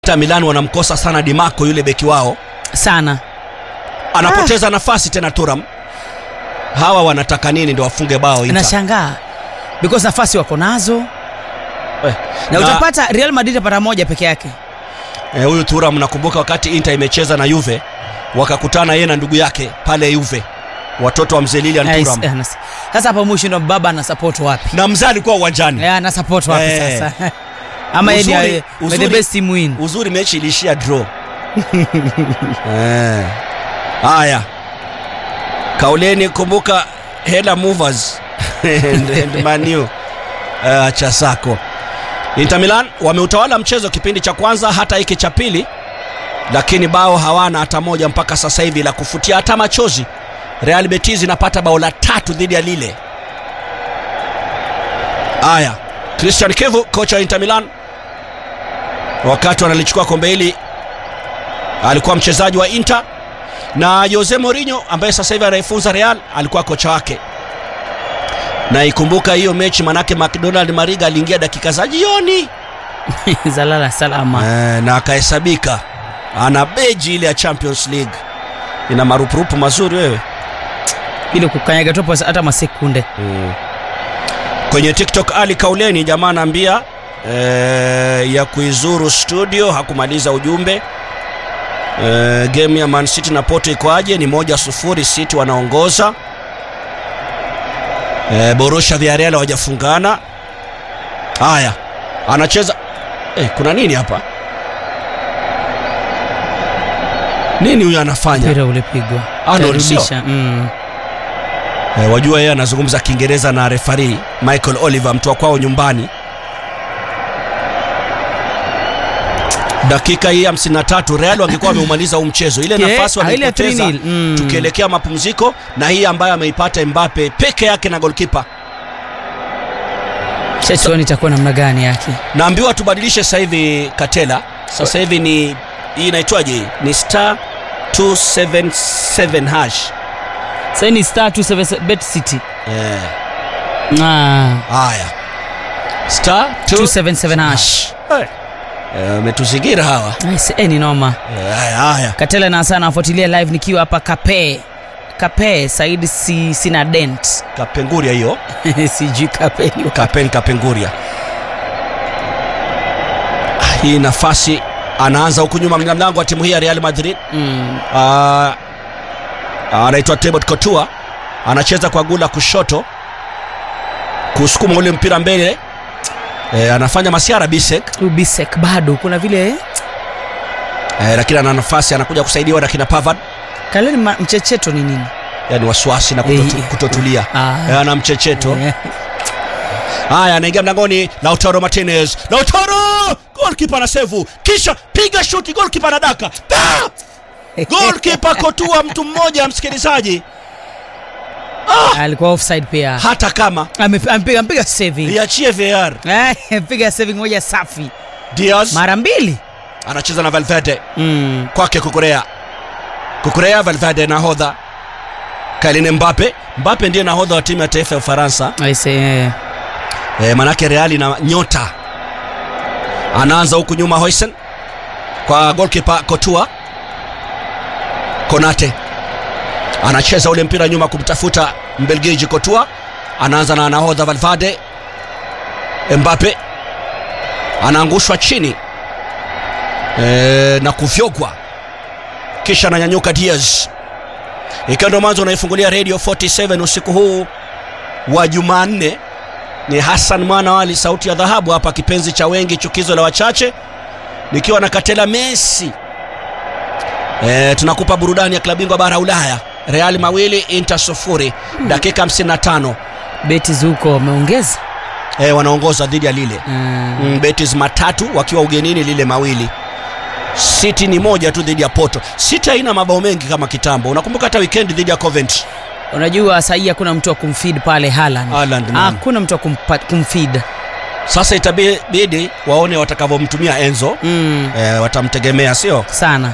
Inter Milan wanamkosa sana Di Marco yule beki wao, sana anapoteza nafasi tena Turam. Hawa wanataka nini ndio wafunge bao Inter? nashangaa because nafasi wako nazo Eh, na, na- utapata Real Madrid apata moja peke yake Eh, huyu Thuram nakumbuka wakati Inter imecheza na Juve wakakutana yeye na ndugu yake pale Juve, watoto wa mzee Lilian Yes, Thuram eh, nas- sasa hapo mwisho ndo baba ana support wapi na mzee alikuwa uwanjani. Eh, ana support wapi Eh. sasa ama yeye Uzuri- ndiye may the uzuri- best team win Uzuri mechi ilishia draw. Eh. Haya, kauleni, kumbuka hela movers and, and Manu uh, acha sako. Inter Milan wameutawala mchezo kipindi cha kwanza hata hiki cha pili, lakini bao hawana hata moja mpaka sasa hivi la kufutia hata machozi. Real Betis inapata bao la tatu dhidi ya Lille. Haya, Christian Kevu kocha wa Inter Milan wakati wanalichukua kombe hili alikuwa mchezaji wa Inter na Jose Mourinho ambaye sasa hivi anaifunza Real alikuwa kocha wake. Na ikumbuka hiyo mechi, manake McDonald Mariga aliingia dakika za jioni zalala salama eh, na akahesabika ana beji ile ya Champions League, ina marupurupu mazuri wewe. ile kukanyaga topo hata masekunde Kwenye TikTok Ali Kauleni jamaa anaambia eh, ya kuizuru studio hakumaliza ujumbe. Eh, game ya Man City na Porto ikoaje? Ni moja sufuri, City wanaongoza. Eh, Borussia Villarreal hawajafungana. Haya, anacheza eh, kuna nini hapa? Nini huyu anafanya? mpira ulipigwa Arnold, sio? Karudisha, mm. Eh, wajua yeye anazungumza Kiingereza na refari Michael Oliver mtu wa kwao nyumbani. Dakika hii 53 Real wangekuwa wameumaliza huu mchezo, ile Ke- nafasi ah, ile waliopoteza 3-0, mm. tukielekea mapumziko, na hii ambayo ameipata Mbappe peke yake na golkipa. Chachoni itakuwa namna gani yake Naambiwa tubadilishe sasa hivi Katela, sasa hivi ni hii inaitwaje? hii? Ni star 277 hash. sasa ni star 27 bet city Eh, ah haya star 277 hash Eh, wametuzingira hawa. Nice, eh, ni noma Eh, Haya, haya. katela na sana nafuatilia live nikiwa hapa kape kape saidi si, sina dent Kapenguria hiyo, sijui kape ni wapi. Kapen Kapenguria. Ah, Hii nafasi anaanza huku nyuma mlinda mlango wa timu hii ya Real Madrid. mm. Ah, anaitwa Thibaut Courtois, anacheza kwa gula kushoto, kusukuma ule mpira mbele. Eh, anafanya masiara Bisek ubisek bado kuna vile eh, lakini ana nafasi, anakuja kusaidiwa na kina Pavard. kaleni ma- mchecheto ni nini Yani wasiwasi na kutotu, Eh, kutotulia ah. Eh, ana mchecheto Eh, Haya, anaingia mlangoni Lautaro Martinez. Lautaro! Goalkeeper na sevu. Kisha piga shuti goalkeeper na daka. Da! Goalkeeper kotua mtu mmoja msikilizaji. alikuwa offside pia Hata kama Ame- amepiga amepiga saving liachie VAR. Eh, piga saving moja safi Diaz mara mbili anacheza na Valverde mm. kwake Kukurea. Kukurea Valverde nahodha. Kylian Mbappe. Mbappe ndiye nahodha wa timu ya taifa ya Ufaransa. I say, eh. E, manake Reali na nyota anaanza huku nyuma Hoisen kwa goalkeeper Courtois. Konate anacheza ule mpira nyuma kumtafuta Mbelgiji Courtois, anaanza na nahodha Valverde. Mbappe anaangushwa chini e, na kufyogwa, kisha ananyanyuka Diaz, ikiwa ndo mwanzo unaifungulia Radio 47 usiku huu wa Jumanne ni Hassan mwana wali sauti ya dhahabu hapa, kipenzi cha wengi, chukizo la wachache, nikiwa na Katela Messi. E, tunakupa burudani ya klabu bingwa bara Ulaya, Real mawili Inter sufuri, dakika 55. beti zuko wameongeza E, wanaongoza dhidi ya Lille mm. mm, Betis matatu wakiwa ugenini, Lille mawili. City ni moja tu dhidi ya Porto. City haina mabao mengi kama kitambo, unakumbuka hata weekend dhidi ya Coventry. unajua sahii hakuna mtu wa kumfeed pale Haaland. Haaland, naam. hakuna mtu wa kumpa- kumfeed Sasa itabidi waone watakavyomtumia Enzo. mm. E, watamtegemea sio? sana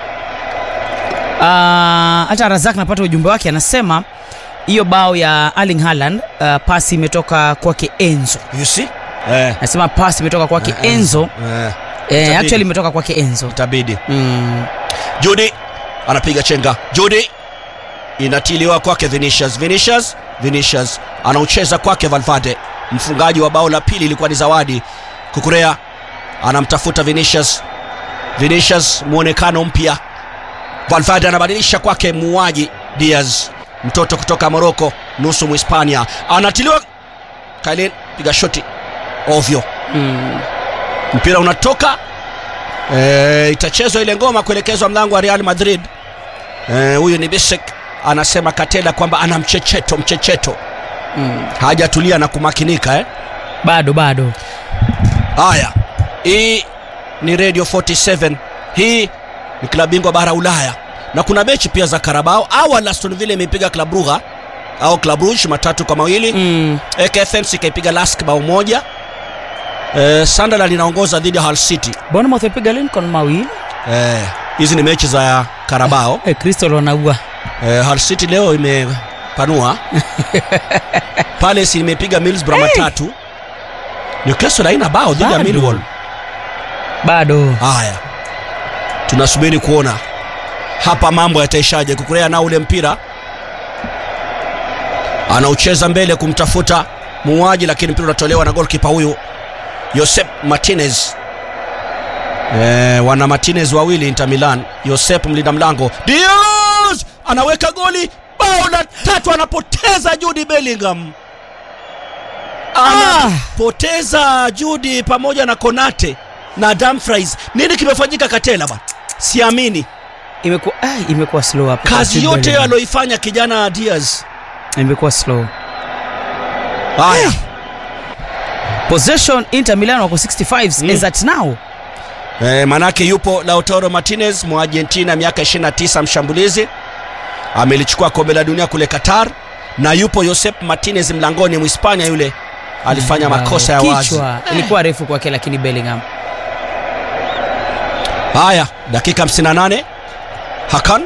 Ah, hata Razak napata ujumbe wake anasema hiyo bao ya Erling Haaland uh, pasi imetoka kwake Enzo You see? Eh. anasema pasi imetoka kwake Eh, Enzo Eh. eh, Itabidi. actually imetoka kwake Enzo itabidi mm. Judy anapiga chenga. Judy inatiliwa kwake Vinicius. Vinicius, Vinicius anaucheza kwake Valverde. Mfungaji wa bao la pili ilikuwa ni Zawadi. Kukurea anamtafuta Vinicius. Vinicius muonekano mpya. Valverde anabadilisha kwake muuaji Diaz, mtoto kutoka Morocco, nusu Mhispania. Anatiliwa Kailin, piga shoti ovyo, Mm. mpira unatoka e, itachezwa ile ngoma kuelekezwa mlango wa Real Madrid. Eh, huyu ni Bisek anasema Katela kwamba ana mchecheto mchecheto, Mm. hajatulia na kumakinika eh. bado bado Haya, hii ni Radio 47, hii ni klabu bingwa bara Ulaya, na kuna mechi pia za Carabao. Awali Aston Villa imepiga Club Brugge au Club Brugge matatu kwa mawili mm. AKFMC ikaipiga Lask bao moja. Eh, Sunderland inaongoza dhidi ya Hull City. Bournemouth ipiga Lincoln mawili Eh, hizi ni mechi za Carabao. eh, Crystal wanaua Eh, Hull City leo imepanua. Palace imepiga Middlesbrough matatu. Newcastle haina bao dhidi ya Bado. Millwall. bado Haya, tunasubiri kuona hapa mambo yataishaje. Kukurea nao ule mpira anaucheza mbele kumtafuta muuaji, lakini mpira unatolewa na golkipa huyu Josep Martinez. Eh, wana Martinez wawili Inter Milan. Josep mlinda mlango Diaz anaweka goli, bao la tatu, anapoteza Jude Bellingham, anapoteza Jude pamoja na Konate na Dumfries. Nini kimefanyika Katela bana? Siamini imekuwa ah, imekuwa slow hapo kazi Jude yote Bellingham. aloifanya kijana Diaz. imekuwa slow Haya, possession Inter Milan wako 65 Mm. is at now e, manake yupo Lautaro Martinez Argentina, miaka 29, mshambulizi amelichukua kombe la dunia kule Qatar, na yupo Josep Martinez mlangoni, Mhispania yule alifanya makosa ya wazi. kichwa ilikuwa refu kwake lakini Bellingham Haya, dakika 58, Hakan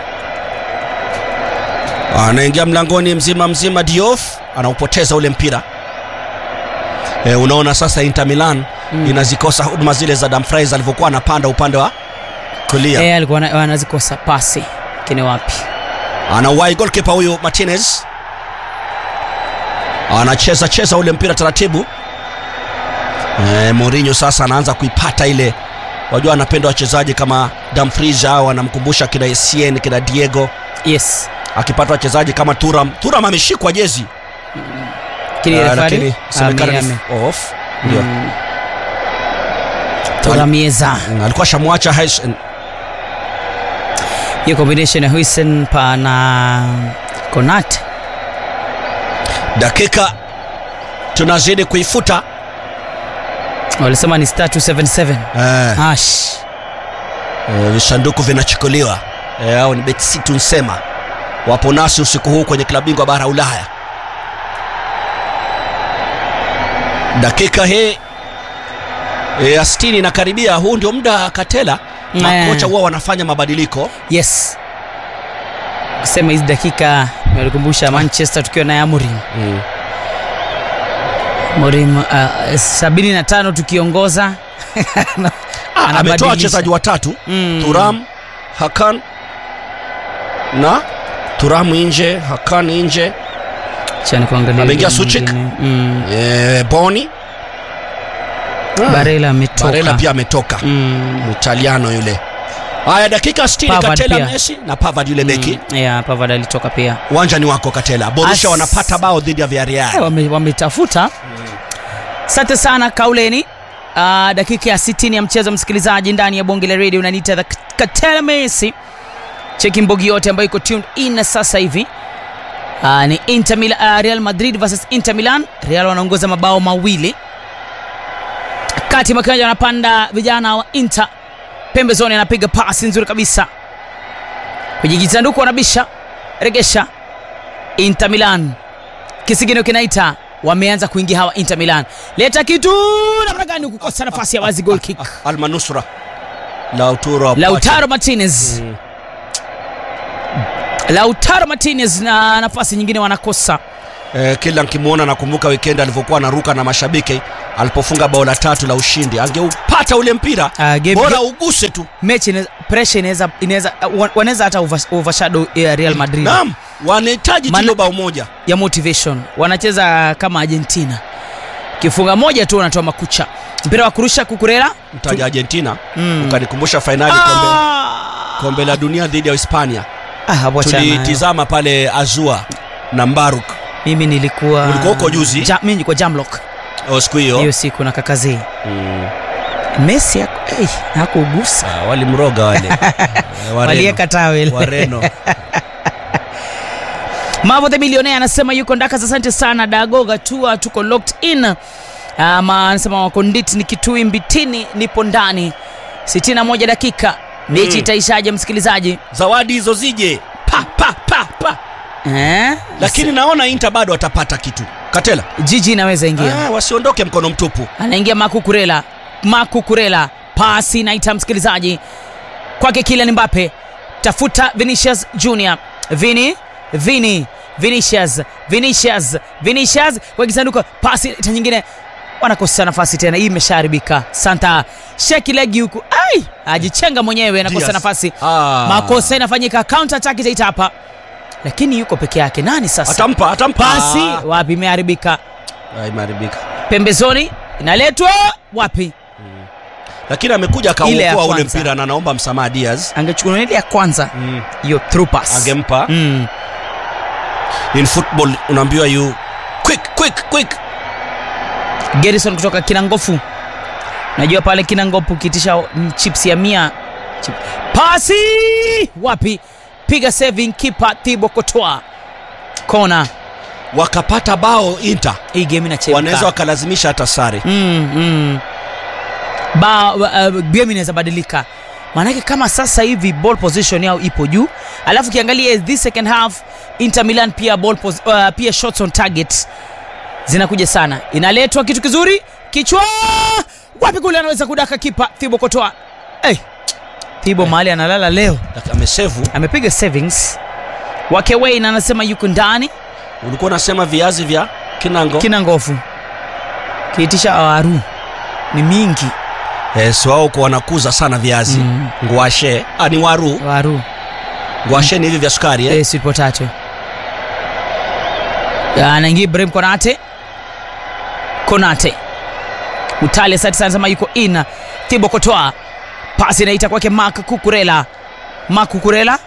anaingia mlangoni mzima mzima, Diouf anaupoteza ule mpira. E, unaona sasa Inter Milan Mm. inazikosa huduma zile za Dumfries alivyokuwa anapanda upande wa kulia. eh, alikuwa ana- anazikosa pasi kini wapi Anauwai goalkeeper huyu Martinez anacheza cheza ule mpira taratibu. E, Mourinho sasa anaanza kuipata ile, wajua anapenda wachezaji kama Dumfries au anamkumbusha kina Essien kina Diego yes akipata wachezaji kama Turam. Turam ameshikwa jezi kini Ah, refari lakini semekana ame- ni off. Ndio. Mm. Toramieza Mm, alikuwa shamwacha Hais- hiyo combination ya Huisen pa na Konate dakika tunazidi kuifuta walisema ni star 277 eh, Ash. eh, visanduku vinachukuliwa eh, au ni betsitu nsema wapo nasi usiku huu kwenye klabu bingwa bara Ulaya. Dakika hii eh, ya 60 inakaribia. Huu ndio muda Katela makocha huwa wanafanya mabadiliko yes kusema hizi dakika imelikumbusha manchester tukiwa naye amorim mm. morim uh, sabini na tano tukiongoza Ah, ametoa Anabadilisha. wachezaji watatu Mm. Turam, Hakan na Turam nje, Hakan nje, Acha nikuangalie Ameingia yule Suchik. mwingine. mm. e, Boni barela ametoka Barella pia ametoka mm. Mtaliano yule. Haya, dakika 60 Pavard Katela pia. Messi na Pavard yule beki. mm. yeah, Pavard alitoka pia Uwanja ni wako Katela. Borussia As- wanapata bao dhidi ya Eh, Villarreal. wame- wametafuta asante sana kauleni uh, dakika ya 60 ya mchezo msikilizaji ndani ya bonge la radio unaniita the katela messi cheki mbogi yote ambayo iko tuned in sasa hivi uh, ni Inter Mil uh, real madrid versus inter milan real wanaongoza mabao mawili kati makiwanja wanapanda vijana wa inter pembezoni anapiga pasi nzuri kabisa kwenye kisanduku wanabisha regesha inter milan kisigino kinaita wameanza kuingia hawa inter milan leta kitu namna gani kukosa nafasi ya wazi goal kick Almanusra. Lautaro. lautaro martinez Mm. lautaro martinez na nafasi nyingine wanakosa eh, kila nkimwona nakumbuka weekend alivyokuwa anaruka na mashabiki alipofunga bao la tatu la ushindi angeupata ule mpira Ah, game- bora uguse tu mechi inaweza- pressure inaweza inaweza wa- wanaweza hata over- overshadow ya Real Madrid naam wanahitaji Maana- tilo bao moja ya motivation wanacheza kama Argentina kifunga moja tu wanatoa makucha mpira wa kurusha kukurela mtaja argentina Mm. ukanikumbusha fainali kombe, ah! kombe la dunia dhidi ya hispania ah, hapo achana nayo. tulitizama pale azua na mbaruk mimi nilikuwa Ulikuwa huko juzi? ja, mimi nilikuwa Jamlock o siku hiyo hiyo siku na kakazii mm. Messi haku- hey, hakugusa ah, walimroga wale Eh, Wareno. walieka tawel wareno Mavo the Millionaire anasema yuko Ndakas, asante sana Dagoga tua, tuko locked in. Ama anasema wakonditi ni kitui mbitini, nipo ndani 61 dakika mechi Mm. itaishaje msikilizaji? zawadi hizo zije pa pa pa pa Eh? lakini naona inter bado watapata kitu katela jiji inaweza ingia ah, wasiondoke mkono mtupu anaingia Makukurela, Makukurela pasi naita msikilizaji kwake Kylian Mbappe, tafuta Vinicius Junior, Vini Vini Vinicius Vinicius Vinicius kwa kisanduku, pasi ta nyingine, wanakosa nafasi tena, hii imeshaharibika. Santa sheki legi huku, ai ajichenga mwenyewe, anakosa Diaz. nafasi, Ah. makosa inafanyika, counter attack itaita hapa, lakini yuko peke yake. Nani sasa? atampa atampa Pasi Ah. wapi, imeharibika Ah, imeharibika pembezoni, inaletwa wapi? lakini amekuja Ile ya akauokoa ule kwanza. mpira na naomba msamaha Diaz angechukua ile ya kwanza mm. hiyo through pass angempa mm. in football unaambiwa you quick quick quick Gerson kutoka Kinangofu najua pale Kinangofu ukiitisha mm, chips ya mia chip. pasi wapi piga saving keeper Thibaut Courtois kona wakapata bao Inter hii game inachemka wanaweza wakalazimisha hata sare mm, mm. ba uh, game inaweza badilika maanake kama sasa hivi ball position yao ipo juu alafu ukiangalia this second half Inter Milan pia ball pos, uh, pia shots on target zinakuja sana inaletwa kitu kizuri kichwa wapi kule anaweza kudaka kipa Thibaut Courtois hey. Thibaut mahali analala leo Laki- amesevu amepiga savings wake Wayne anasema yuko ndani ulikuwa unasema viazi vya kinango kina ngofu kiitisha awaru ni mingi yes, wao kwa wanakuza sana viazi Mm. ngwashe ah, ni waru waru ngwashe ni hivi vya sukari eh? eh, sweet potato Ya, anaingia Ibrahim Konate Konate Mutale asante sana sema yuko in Thibaut Courtois pasi inaita kwake Mark Kukurela Mark Kukurela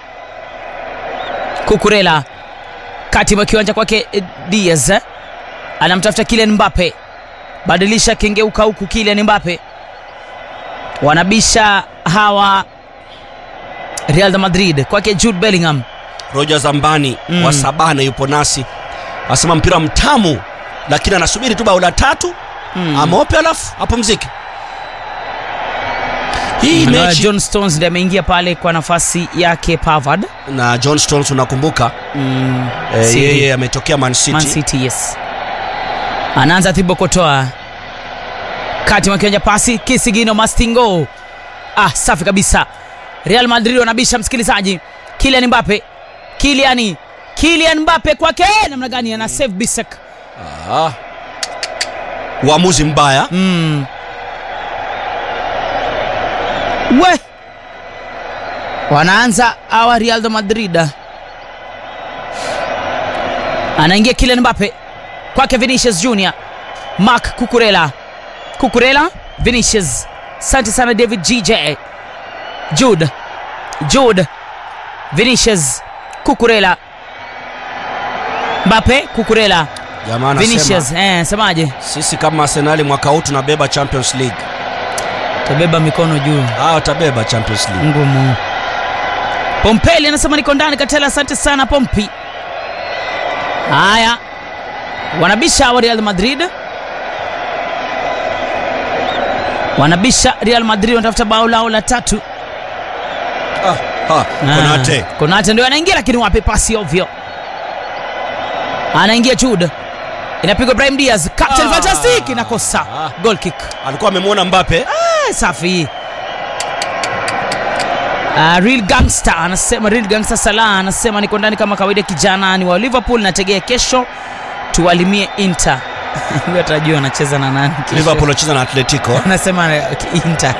Kukurela kati mwa kiwanja kwake eh, Diaz eh. anamtafuta Kylian Mbappe badilisha kengeuka huku Kylian Mbappe wanabisha hawa Real de Madrid kwake Jude Bellingham Roger Zambani Mm. wa Sabana yupo nasi asema mpira mtamu lakini anasubiri tu bao la tatu Mm. amope alafu apumzike hii Na mechi John Stones ndiye ameingia pale kwa nafasi yake Pavard. na John Stones unakumbuka Mm, eh, City. yeye ametokea Man City, Man City, yes. Anaanza Thibaut Courtois. Kati mwa kiwanja pasi Kisigino Mastingo. Ah, safi kabisa. Real Madrid wanabisha msikilizaji. Kylian Mbappe. Kylian Kylian Mbappe kwake namna gani ana save Bisek. Ah. uamuzi mbaya Mm. We. Wanaanza awa Real de Madrid. Anaingia Kylian Mbappe kwake Vinicius Junior. Mark Kukurela. Kukurela, Vinicius. Asante sana David GJ. Jude. Jude. Vinicius. Kukurela. Mbappe, Kukurela. jamaa anasema Vinicius, eh, semaje? sisi kama Arsenali mwaka huu tunabeba Champions League Tabeba mikono juu. ah, watabeba Champions League ngumu. Pompeli anasema niko ndani Katela, asante sana Pompi. Haya, wanabisha wa Real Madrid, wanabisha Real Madrid, wanatafuta bao lao la tatu. ah, ha, Konate Ah, Konate ndio anaingia, lakini wapi pasi ovyo, anaingia Jude, inapigwa Brahim Diaz, captain Ah. fantastic, inakosa Ah. goal kick. alikuwa amemwona Mbappe Ah, safi Uh, real gangster anasema real gangster Salah anasema niko ndani kama kawaida, kijana ni wa Liverpool, nategea kesho tuwalimie Inter. Huyo atajua anacheza na nani kesho. Liverpool anacheza na Atletico. anasema eh, Inter.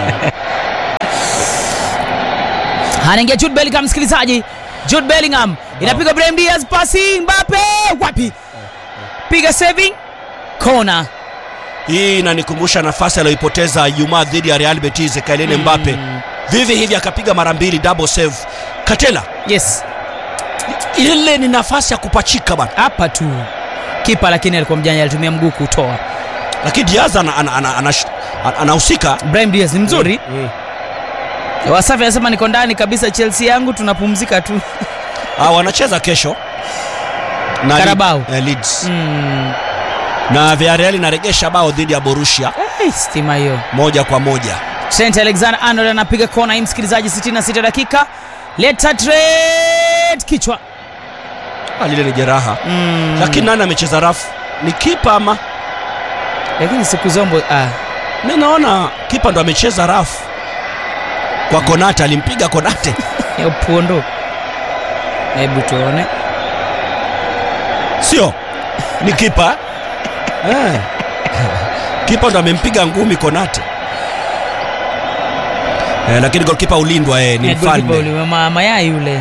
Anaingia Jude Bellingham, msikilizaji. Jude Bellingham inapiga Brahim Diaz, pasi Mbappe, wapi? Piga saving corner. Hii inanikumbusha nafasi aliyoipoteza Ijumaa dhidi ya Real Betis Kylian Mbappe. Vivi hivi akapiga mara mbili double save. Katela, Yes, ile ni nafasi ya kupachika bana. hapa tu kipa, lakini alikuwa mjanja, alitumia mguu kutoa. Lakini Diaz ana- ana- ana- ana- ana- anahusika. Brahim Diaz ni mzuri. Mm. Wasafi anasema niko ndani kabisa, Chelsea yangu tunapumzika tu. Ah, wanacheza kesho na Carabao. Leeds- eh, Leeds. Mm. Na Villarreal inaregesha bao dhidi ya Borussia Hey, stima hiyo. moja kwa moja. Trent Alexander Arnold anapiga kona hii, msikilizaji, 66 dakika. Leta Trent kichwa. Ah, lile ni jeraha. Mm. Lakini nani amecheza rafu? Ni kipa ama? lakini siku zombo ah. Mi naona kipa ndo amecheza rafu kwa Konate, alimpiga Konate. ya upondo. Hebu tuone. Sio, ni kipa eh. Kipa ndo amempiga ngumi Konate eh, lakini golkipa ulindwa eh, ni Eh, goalkeeper mfalme ule, ma- mayai yule.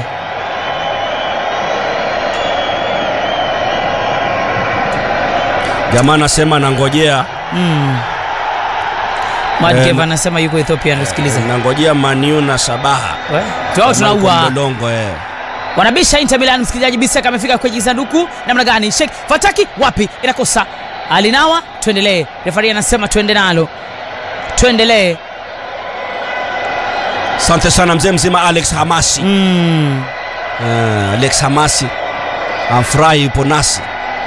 jamaa anasema anangojea Mm. Mad Eh, Kev na- anasema yuko Ethiopia anasikiliza. nangojea Maniu na Sabaha We, Tuao tunaua. Mlolongo eh. Wanabisha Inter Milan, msikilizaji. Bisaka amefika kwenye sanduku namna gani? Sheikh Fataki wapi? Inakosa. Alinawa, tuendelee. Refari anasema tuende nalo. Tuendelee. Asante sana mzee mzima Alex Hamasi Mm. eh, Alex Hamasi amfurahi yupo nasi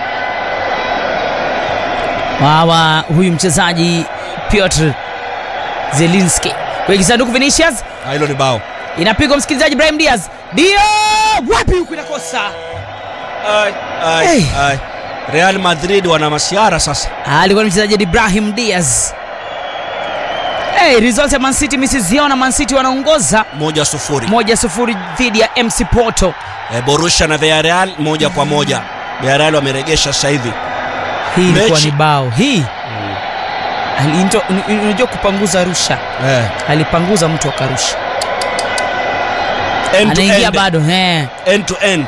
Wawa huyu mchezaji Piotr Zelinski kwenye kisanduku. Vinicius Ah, hilo ni bao inapigwa, msikilizaji. Brahim Diaz dio wapi huku, inakosa. Ai, ai, Hey. ai. Real Madrid wana masiara sasa alikuwa ni mchezaji Ibrahim Diaz. Hey, result ya Man City misiziona. Man City wanaongoza moja sufuri moja sufuri dhidi ya MC Porto. eh, Borussia na Villarreal moja kwa moja Villarreal wameregesha sasa hivi Hii ilikuwa Mechi- ni bao hii Alinto- un- unajua kupanguza rusha, eh. alipanguza mtu akarusha, end to anaingia end, bado eh. end to end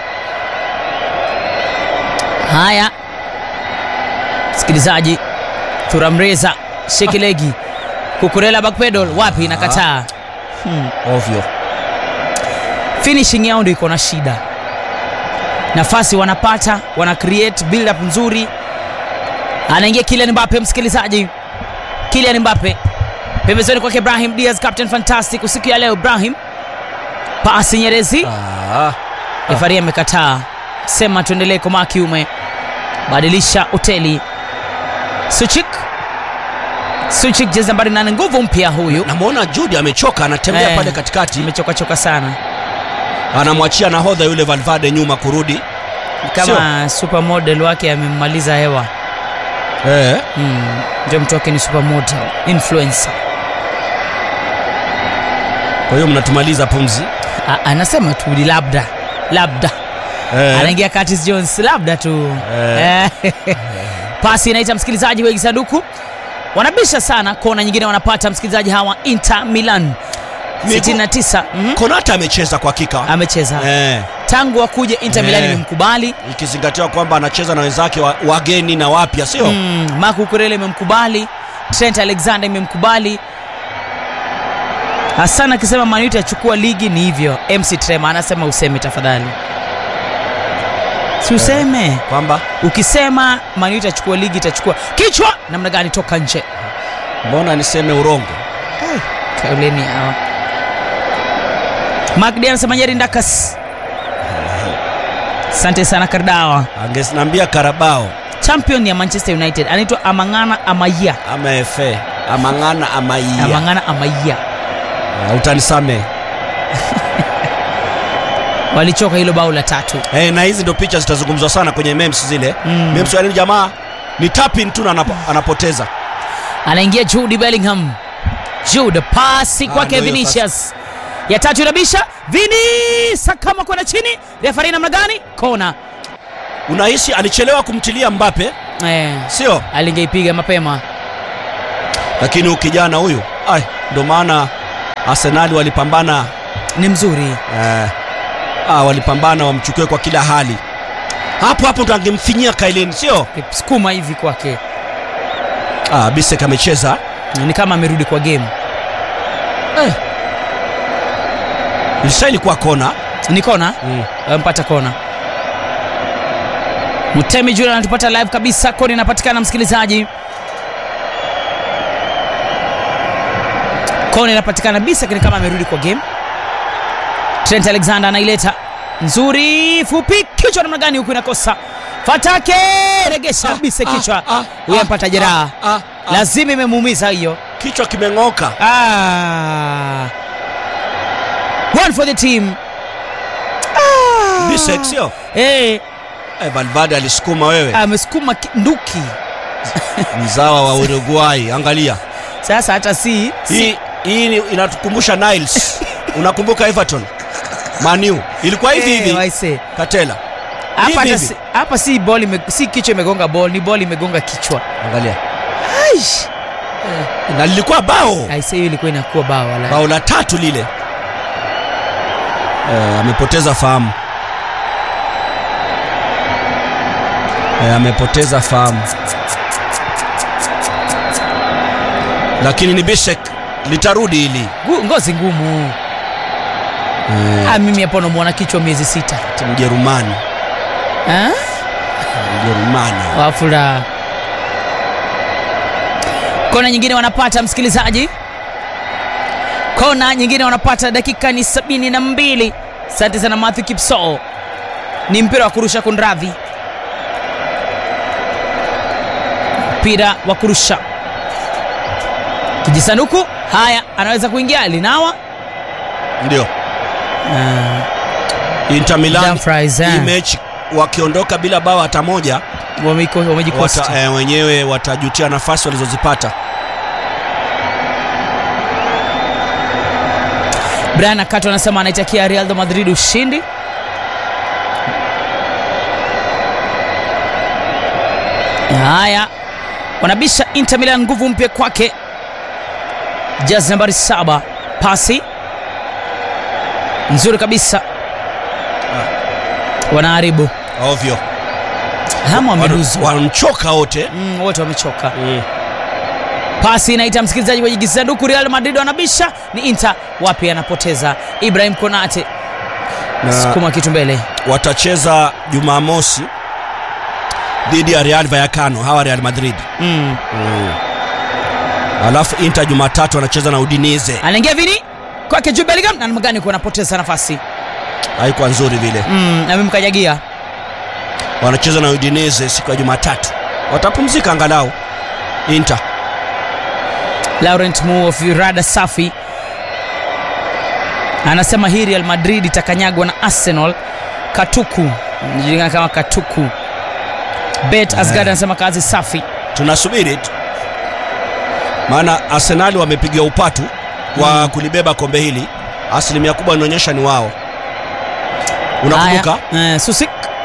Haya, msikilizaji, Thuramreza Shekilegi Kukurela backpedal wapi, inakataa hmm. ovyo finishing yao ndio iko na shida. Nafasi wanapata, wana create build up nzuri. Anaingia Kylian Mbappe, msikilizaji, Kylian Mbappe pembezoni kwake Ibrahim Diaz, captain fantastic usiku ya leo. Ibrahim pasi Nyerezi, ah. refari amekataa, sema tuendelee komaa kiume, badilisha hoteli. Suchik Suchik jezi nambari nane, nguvu mpya huyu, namwona Jude amechoka anatembea Eh. pale katikati imechokachoka sana anamwachia nahodha yule Valverde nyuma kurudi kama supermodel wake amemmaliza hewa eh. mm. ndio mtu wake ni supermodel influencer kwa hiyo mnatumaliza pumzi A, anasema tu ni labda labda eh. anaingia Curtis Jones labda tu Eh. Eh. pasi inaita msikilizaji wengi sanduku wanabisha sana kona nyingine wanapata msikilizaji hawa Inter Milan Migu- 69 mhm. Konata amecheza kwa hakika amecheza eh. tangu akuje Inter Milan Eh. imemkubali ikizingatiwa kwamba anacheza na wenzake wa, wageni na wapya sio mm, Marco Kurele imemkubali Trent Alexander imemkubali Hassan akisema Man United achukua ligi ni hivyo MC Trema anasema useme tafadhali si useme kwamba ukisema Man United achukua ligi itachukua kichwa namna gani toka nje mbona niseme urongo kauleni hawa Magdi anasema Nyeri Ndakas asante sana Kardawa angesinaambia Karabao champion ya Manchester United anaitwa Amangana Amaya ama FA amang'ana amaia Amangana Amaya uh, utanisame walichoka hilo bao la tatu eh, na hizi ndo picha zitazungumzwa sana kwenye memes zile Mm. memes yani jamaa ni tapin tu na anapo, anapoteza anaingia Jude Bellingham Jude pasi Ah, kwake ndio hiyo Vinicius ya tatu inabisha vini sakama kwenda chini refari namna gani kona unahisi alichelewa kumtilia mbape eh, sio alingeipiga mapema lakini ukijana huyu ai ndo maana arsenali walipambana ni mzuri eh, ah, walipambana wamchukue kwa kila hali hapo hapo ndo angemfinyia kailin sio sukuma hivi kwake ah, bisek amecheza ni kama amerudi kwa game eh. ilistahili kuwa kona ni kona mm. ampata kona mutemi jula anatupata live kabisa koni inapatikana msikilizaji koni inapatikana bisa lakini kama amerudi kwa game trent alexander anaileta nzuri fupi kichwa namna gani huku inakosa fatake regesha bise kichwa ah, huyo ah, ampata jeraha ah, ah, ah. lazima imemuumiza hiyo kichwa kimeng'oka ah. one for the team ah. bisek sio hey, eh, valvade alisukuma wewe amesukuma ki- nduki mzawa wa uruguay angalia sasa hata si, si hii hii ni- inatukumbusha niles unakumbuka everton manu ilikuwa hivi Eh, hivi waise. katela hapa hivi hata hivi. si- hapa si ball ime, si kichwa imegonga ball ni ball imegonga kichwa angalia Aish. na lilikuwa bao aise hiyo ilikuwa inakuwa bao wala bao la tatu lile eh, amepoteza fahamu eh, amepoteza fahamu lakini ni bishek litarudi hili Gu- ngozi ngumu eh, ah, mimi hapo namwona kichwa miezi sita mjerumani Ah? mjerumani wafula kona nyingine wanapata msikilizaji kona nyingine wanapata dakika ni sabini na mbili asante sana matthew kipsoo ni mpira wa kurusha kunradhi mpira wa kurusha kijisanduku haya anaweza kuingia linawa ndio inter milan Dumfries, eh. hii mechi wakiondoka bila bao hata moja Wameko- wamejikosti wata, eh, wenyewe watajutia nafasi walizozipata brian akato anasema anaitakia real de madrid ushindi haya wanabisha inter milan nguvu mpya kwake jaz nambari saba pasi nzuri kabisa wanaharibu ovyo hamu wameruzwa wanamchoka wote mm, wote wamechoka pasi inaita msikilizaji kwenye kisanduku real madrid wanabisha ni inter wapi anapoteza ibrahim konate na sukuma kitu mbele watacheza jumamosi dhidi ya real vayakano hawa real madrid mm. alafu inter jumatatu wanacheza na udinize anaingia vini kwake juu bellingham na namna gani kuwa anapoteza nafasi haikuwa nzuri vile mm, amemkanyagia wanacheza na udinize siku ya jumatatu watapumzika angalau inter laurent mu of rada safi anasema hii real madrid itakanyagwa na arsenal katuku najulikana kama katuku bet asgard anasema kazi safi tunasubiri tu maana arsenali wamepiga upatu wa Mm. kulibeba kombe hili asilimia kubwa inaonyesha ni wao unakumbuka Haya, eh, susik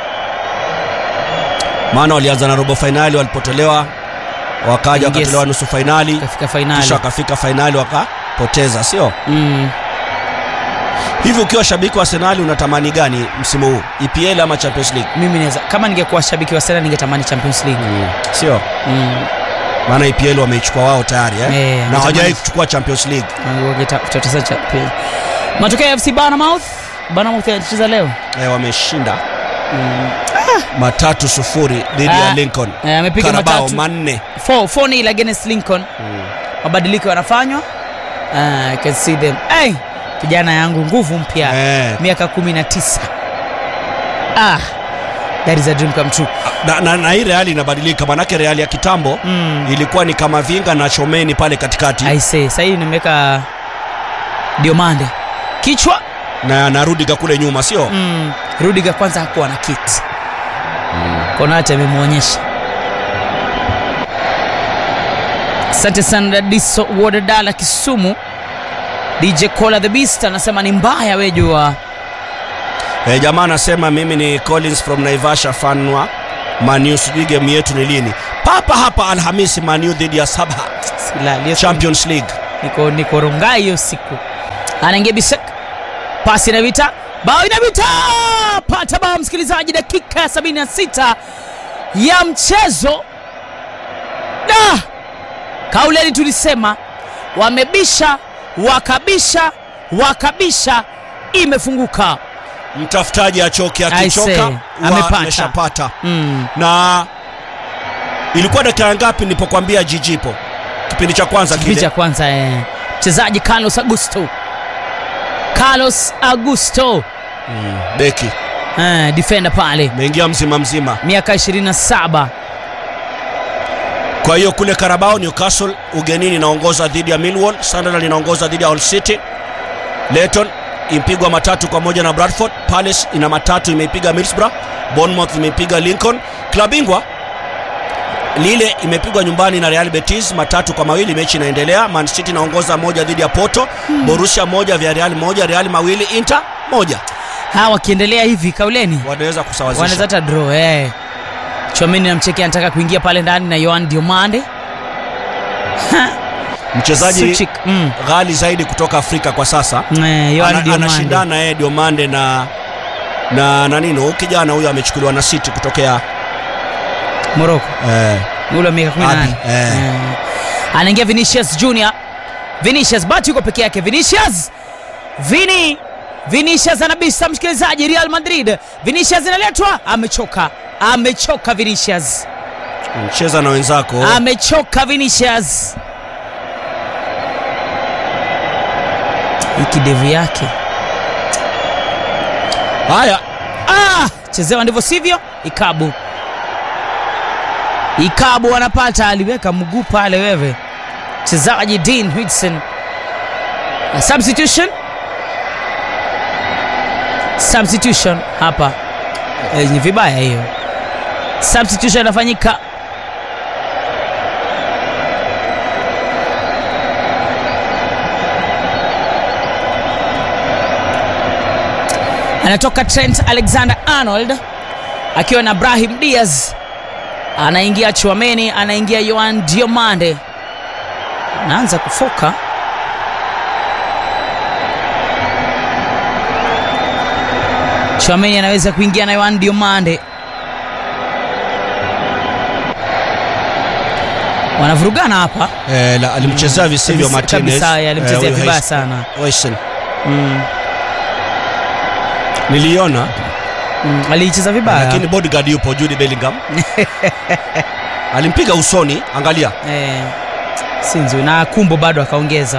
maana walianza na robo fainali walipotolewa wakaja Yes. wakatolewa nusu fainali kafika fainali kisha wakafika fainali wakapoteza sio mm. hivi ukiwa shabiki wa arsenali unatamani gani msimu huu epl ama champions league mimi naweza kama ningekuwa shabiki wa Arsenal ningetamani champions league sio mm. maana epl wameichukua wao tayari eh? Eh, na natamani- hawajawahi kuchukua champions league Wangeta- cha pili. matokeo ya fc Bournemouth Bournemouth anacheza leo eh, wameshinda mm. matatu sufuri dhidi ya Ah, lincoln eh, amepiga karabao matatu manne 4 nil against lincoln mabadiliko yanafanywa uh, I can see them hey, kijana yangu nguvu mpya Eh. miaka 19 ah, that is a dream come true na, na, na hii reali inabadilika manake reali ya kitambo mm. ilikuwa ni kama vinga na chomeni pale katikati I say sahii nimeweka diomande kichwa na na rudiga kule nyuma sio mm. rudiga kwanza hakuwa na kiti konate amemwonyesha asante sana dadiso wodadala kisumu dj cola the beast anasema ni mbaya wejua E, jamaa anasema mimi ni Collins from Naivasha fanwa Manu, sijui game yetu ni lini? Papa hapa Alhamisi, Manu dhidi ya Sabha Silali, hiyo siku Champions League. niko niko rongai hiyo siku anaingia bisek pasi inavita bao inavita pata bao msikilizaji dakika ya 76 ya mchezo da kauleni tulisema wamebisha wakabisha wakabisha imefunguka Mtafutaji achoke, I akichoka say, huwa amepata. ameshapata. mm. Na ilikuwa dakika ngapi nilipokuambia jijipo kipindi cha kwanza kipindi kile? cha kwanza eh. mchezaji carlos augusto carlos augusto Mm, beki eh, defender pale ameingia mzima mzima. miaka 27 Kwa hiyo kule Carabao, Newcastle ugenini inaongoza dhidi ya Millwall, Sunderland inaongoza dhidi ya Hull City, Luton impigwa matatu kwa moja na Bradford, Palace ina matatu imeipiga Middlesbrough, Bournemouth imeipiga Lincoln, klabu bingwa lile imepigwa nyumbani na Real Betis matatu kwa mawili. Mechi inaendelea. Man City inaongoza moja dhidi ya Porto, Borussia moja vya Real moja, Real mawili, Inter moja. hawa wakiendelea hivi kauleni Wanaweza kusawazisha. wanaweza hata draw eh. chomini namcheki anataka kuingia pale ndani na yoan diomande Mchezaji Suchik, mm. ghali zaidi kutoka Afrika kwa sasa eh, yoan Ana- diomande anashindana yeye Diomande na na na nini huyu kijana huyo amechukuliwa na City kutokea moroko eh, ule wa miaka 18 Abi, eh. Eh. anaingia vinicius junior vinicius bati yuko peke yake vinicius vini vinicius anabisa msikilizaji real madrid vinicius inaletwa amechoka amechoka vinicius mcheza na wenzako amechoka vinicius hii kidevu yake haya ah, chezewa ndivyo sivyo ikabu ikabu anapata aliweka mguu pale wewe mchezaji dean whitson A substitution substitution hapa Eh, ni vibaya hiyo substitution inafanyika anatoka trent alexander arnold akiwa na brahim diaz anaingia chuameni anaingia yoan diomande anaanza kufoka chuameni anaweza kuingia na yoan diomande wanavurugana hapa eh, la, alimchezea visivyo Kabisa- Martinez kabisa, eh, alimchezea huyu vibaya Heis- sana. Heisen. mm. niliona Mm. aliicheza vibaya lakini bodyguard yupo Jude Bellingham alimpiga usoni angalia eh, si nzuri na kumbo bado akaongeza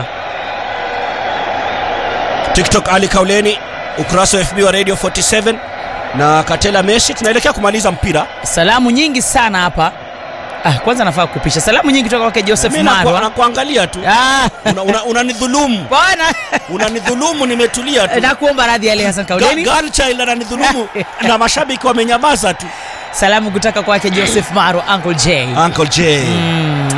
TikTok Ali Kauleni ukurasa wa FB wa Radio 47 na Katela Messi tunaelekea kumaliza mpira salamu nyingi sana hapa ah, kwanza nafaa kupisha salamu nyingi kutoka kwake joseph Mimi naku- marwa nakuangalia tu Ah, Una- una- unanidhulumu bwana unanidhulumu nimetulia tu nakuomba radhi ali hasan Ga- kauleni girl child ananidhulumu na mashabiki wamenyamaza tu salamu kutoka kwake joseph marwa uncle j Uncle J mm.